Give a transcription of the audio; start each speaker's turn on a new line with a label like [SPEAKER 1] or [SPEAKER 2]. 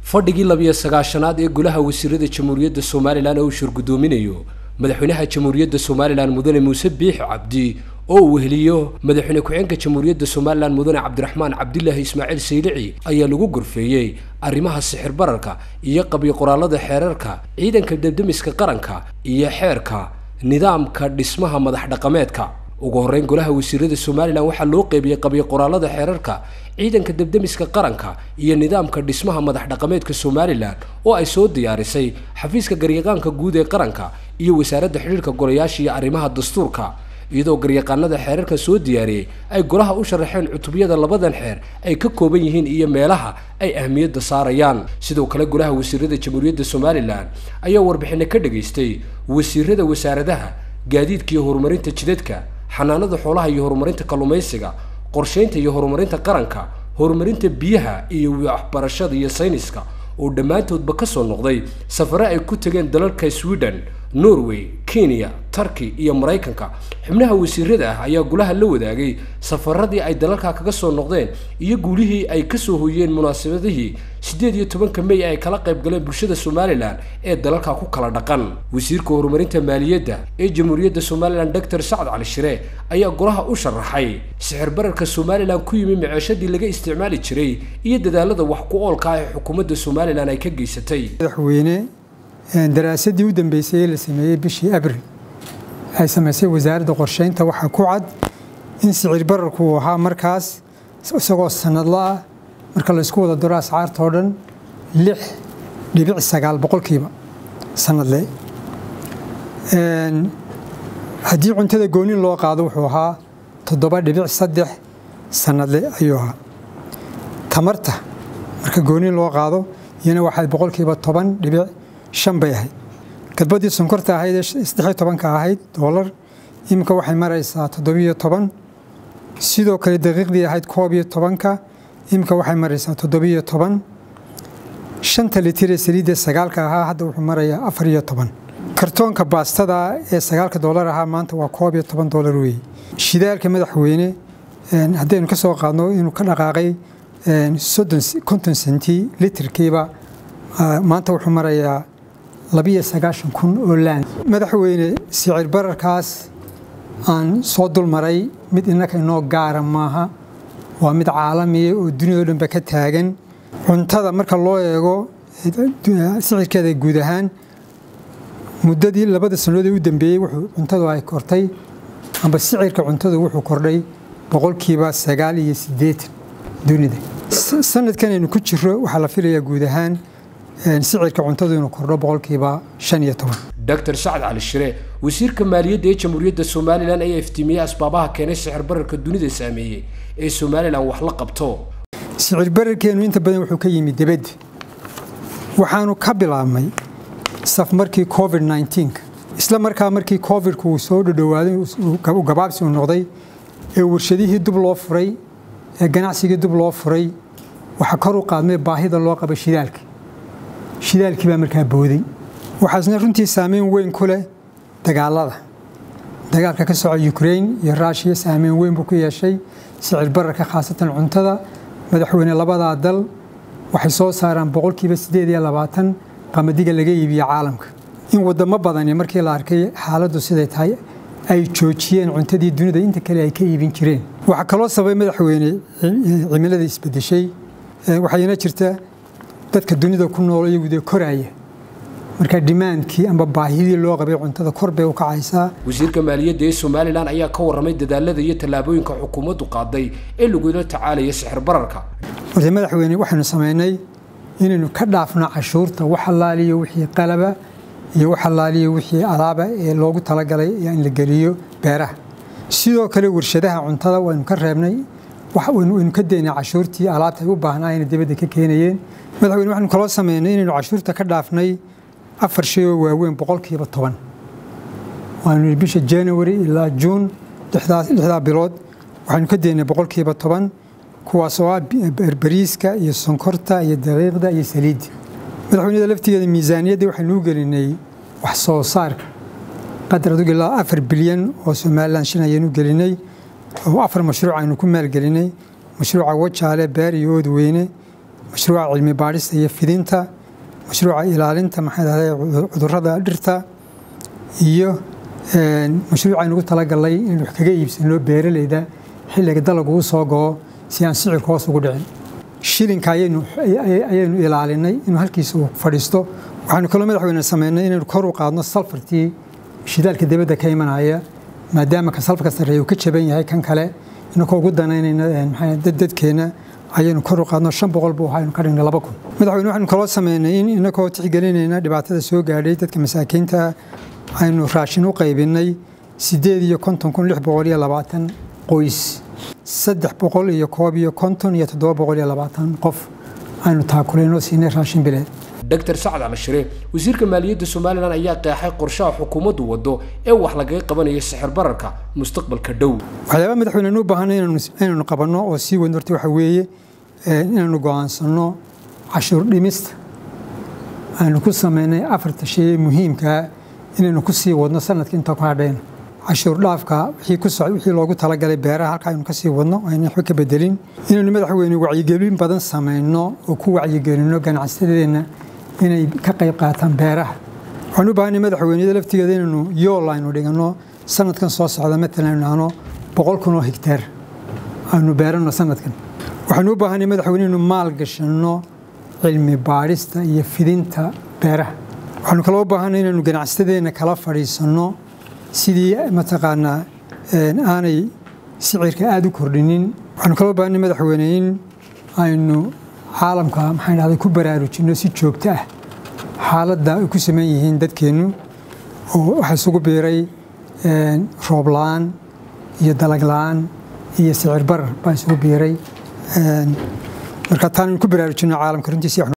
[SPEAKER 1] fadhigii labiyo sagaashanaad ee golaha wasiirada jamhuuriyadda somalilan oo uu shirgudoominayo madaxweynaha jamhuuriyadda somalilan mudane muuse biix cabdi oo uu weheliyo madaxweyne ku-xeenka jamhuuriyadda somalilan mudane cabdiraxmaan cabdilaahi ismaaciil saylici ayaa lagu gorfeeyey arrimaha sixir bararka iyo qabyo qoraalada xeerarka ciidanka debdemiska qaranka iyo xeerka nidaamka dhismaha madax dhaqameedka ugu horreyn golaha wasiirada somalilan waxaa loo qeybiyey qabyo qoraalada xeerarka ciidanka debdemiska qaranka iyo nidaamka dhismaha madax dhaqameedka somalilan oo ay soo diyaarisay xafiiska garyaqaanka guud ee qaranka iyo wasaaradda xidhiirka golayaasha iyo arrimaha dastuurka iyadoo garyaqaanada xeerarka soo diyaariyey ay golaha u sharaxeen cutubyada labadan xeer ay ka kooban yihiin iyo meelaha ay ahmiyadda saarayaan sidoo kale golaha wasiirada jamhuuriyadda somalilan ayaa warbixino ka dhageystay wasiirada wasaaradaha gaadiidka iyo horumarinta jidadka xanaanada xoolaha iyo horumarinta kalluumaysiga qorsheynta iyo horumarinta qaranka horumarinta biyaha iyo waxbarashada iyo sayniska oo dhammaantoodba ka soo noqday safare ay ku tageen dalalka sweden norway kenya turkey iyo maraykanka xubnaha wasiirada ah ayaa golaha la wadaagay safaradii ay dalalka kaga soo noqdeen iyo guulihii ay kasoo hoyeen munaasabadihii siddeed iyo tobanka may ay kala qayb galeen bulshada somalilan ee dalalka ku kala dhaqan wasiirka horumarinta maaliyadda ee jamhuuriyadda somalilan doctor sacad cali shire ayaa golaha u sharaxay sixir bararka somalilan ku yimi maceeshadii laga isticmaali jiray iyo dadaalada wax ku oolka ah ee xukuumadda somalilan ay ka geysatay
[SPEAKER 2] madaxweyne daraasadii u dambeysay ee la sameeyey bishii abril ay samaysay wasaaradda qorsheynta waxaa ku cad in sicir bararku uu ahaa markaas isagoo sanadla ah marka la isku wada daro ascaarta oo dhan lix dhibic sagaal boqolkiiba sanadle haddii cuntada gooni loo qaado wuxuu ahaa toddoba dhibic saddex sanadle ayuu ahaa tamarta marka gooni loo qaado iyana waxay boqolkiiba toban dhibic shan bay ahayd gadbadii sonkorta ahayd ee saddexiyo tobanka ahayd doolar iminka waxay maraysaa toddobiyo toban sidoo kale daqiiqdii ahayd koob iyo tobanka iminka waxay maraysaa toddobiyo toban shanta litir ee saliidda sagaalka ahaa hadda wuxuu marayaa afar iyo toban kartoonka baastada ee sagaalka doolar ahaa maanta waa koob iyo toban doolar weeye shidaalka madaxweyne haddaynu ka soo qaadno inuu ka dhaqaaqay soddon konton senti litirkiiba maanta wuxuu marayaa labiyo sagaashan kun oo laan madaxweyne sicir bararkaas aan soo dulmaray mid innaka inoo gaara maaha waa mid caalamiya oo duniyado dhanba ka taagan cuntada marka loo eego sicirkeeda guud ahaan muddadii labada sannadood u dambeeyey wuxuu cuntadu ay kortay amba sicirka cuntadu wuxuu kordhay boqolkiiba sagaal iyo siddeetan dunida sanadkan aynu ku jiro waxaa la filayaa guud ahaan sicirka cuntadu inuu kordho boqolkiiba shan iyo toban
[SPEAKER 1] doctor sacad cali shire wasiirka maaliyadda ee jamhuuriyadda somalilan ayaa iftiimiyey asbaabaha keenay sicir bararka dunida saameeyey ee somalilan wax la qabto
[SPEAKER 2] sicir bararkeenu inta badan wuxuu ka yimid debadda waxaanu ka bilaabmay saf markii covid nneteen-ka isla markaa markii covidku uu soo dhodhowaaday u gabaabsi uu noqday ee warshadihii dub loo furay ee ganacsigii dub loo furay waxaa kor u qaadmay baahida loo qaba shidaalka shidaalkii baa markaa booday waxaasna runtii saameyn weyn ku leh dagaalada dagaalka ka soco ukrain iyo ruushiya saameyn weyn buu ku yeeshay sicir bararka khaasatan cuntada madaxweyne labadaa dal waxay soo saaraan boqolkiiba siddeed iyo labaatan qamadiga laga iibiye caalamka in wadamo badani markii la arkay xaaladdu siday tahay ay joojiyeen cuntadii dunida inta kale ay ka iibin jireen waxaa kaloo sababay madaxweyne cimilada isbedeshay waxayna jirta dadka dunida ku nool iyagu dee koraaya marka dimaankii amba baahidii loo qabay cuntada kor bay u kacaysaa
[SPEAKER 1] wasiirka maaliyadda ee somalilan ayaa ka warramay dadaalada iyo tallaabooyinka xukuumaddu qaaday ee lagula tacaalaya sixir bararka
[SPEAKER 2] horta madaxweyne waxaynu samaynay inaynu ka dhaafno cashuurta wax allaaliyo wixii qalaba iyo wax allaaliyo wixii alaaba ee loogu talagalay in la geliyo beeraha sidoo kale warshadaha cuntada waynu ka reebnay waynu ka daynay cashuurtii alaabta ay u baahnaayeen dibadda ka keenayeen madaxweyne waxaynu kaloo sameynay inaynu cashuurta ka dhaafnay afar shay oo waaweyn boqolkiiba toban waanu bisha january ilaa juun lixdaa bilood waxaynu ka daynay boqolkiiba toban kuwaas oo ah bariiska iyo sonkorta iyo daqiiqda iyo saliidda madaxweynada laftigeeda miisaaniyadda waxaynu u gelinay wax soo saarka qadar adugu ilaa afar bilyan oo somalilan shan ayaynu gelinay oo afar mashruuc aynu ku maalgelinay mashruuca wajaale beer iyo oodweyne mashruuca cilmi baadhista iyo fidinta mashruuca ilaalinta maxay dhahday cudurrada dhirta iyo mashruuca aynugu talagalnay inaynu wax kaga iibsano beeraleyda xilliga dalagu u soo go'o si aan sicirka hoos ugu dhicin shilinka ayaynu ilaalinay inuu halkiisa uu fadhiisto waxaanu kaloo madaxweyne sameynay inaynu kor u qaadno salfartii shidaalka dibadda ka imanaya maadaama ka salfarka sarreeya uu ka jaban yahay kan kale inakoo ugu danaynayna dadkeenna ayaynu kor u qaadno shan boqol buu ahaa aynu ka dhignay laba kun madaxweyne waxaynu kaloo sameynay in inakoo tixgelinayna dhibaatada soo gaadhay dadka masaakiinta aynu raashin u qaybinay siddeed iyo konton kun lix boqol iyo labaatan qoys saddex boqol iyo koob iyo konton iyo toddoba boqol iyo labaatan qof aynu taakuleynoo siinay raashin bileed
[SPEAKER 1] dr sacad calashire wasiirka maaliyadda somalilan ayaa qeexay qorshaha xukuumaddu waddo ee wax lagaga qabanayo sixir bararka mustaqbalka dhow
[SPEAKER 2] waxyaaba madaxweynenu u baahanay inaynu qabanno oo sii weyn horta waxa weeye inaynu go'aansanno cashuur dhimista aynu ku sameynay afarta shay ee muhiimkaa inaynu ku sii wadno sanadka inta ku hadhayna cashuur dhaafka wixii loogu talagalay beeraha halka aynu ka sii wadno ayna waxba ka bedelin inaynu madaxweyne wacyigelin badan samayno oo ku wacyigelinno ganacsatadeenna inay ka qayb qaataan beeraha waxaan u baahanay madaxweyneyada laftigeeda inaynu yool aynu dhiganno sanadkan soo socda matalan aynu nahno boqol kun oo higteer aynu beeranno sanadkan waxaanu u baahanay madaxweyne inaynu maal gashanno cilmi baadhista iyo fidinta beeraha waxaanu kaloo u baahanay inaynu ganacsatadeenna kala fadhiisanno sidii mataqaanaa aanay sicirka aada u kordhinin waxaanu kaloo baahanay madaxweyne in aynu caalamka maxaan dhahday ku baraarujinno si joogto ah xaaladda ay ku saman yihiin dadkeennu oo waxaa isugu biiray roob la-aan iyo dalag la-aan iyo sicir barar baa isugu biiray marka taan ku baraarujinno caalamka runtiisi